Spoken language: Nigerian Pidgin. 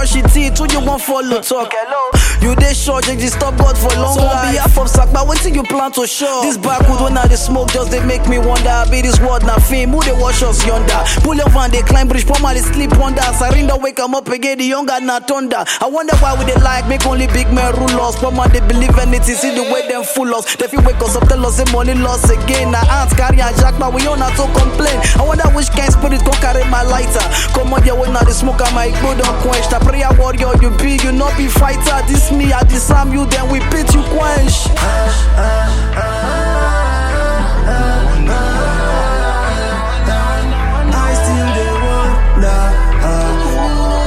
brush your teeth, who you want follow talk? Hello. You dey sure you just stop God for long so life. on behalf of Sakpa, wetin you plan to show? This backwood when I dey smoke just dey make me wonder. Be this world na fame, who dey watch us yonder? Pull your van, dey climb bridge, poor man dey sleep under. Sarinda wake am up again, the younger na thunder. I wonder why we dey like make only big men rule us. Poor man dey believe anything, see the way them fool us. They fit wake us up, tell us say money loss again. Na ants carry and jack, but we on to complain. I wonder which kind spirit go carry my lighter. Come on, yeah, when I dey smoke, I my go don't quench. The prayer warrior, you be, you not be fighter. This me, I disarm you, then we beat you quench.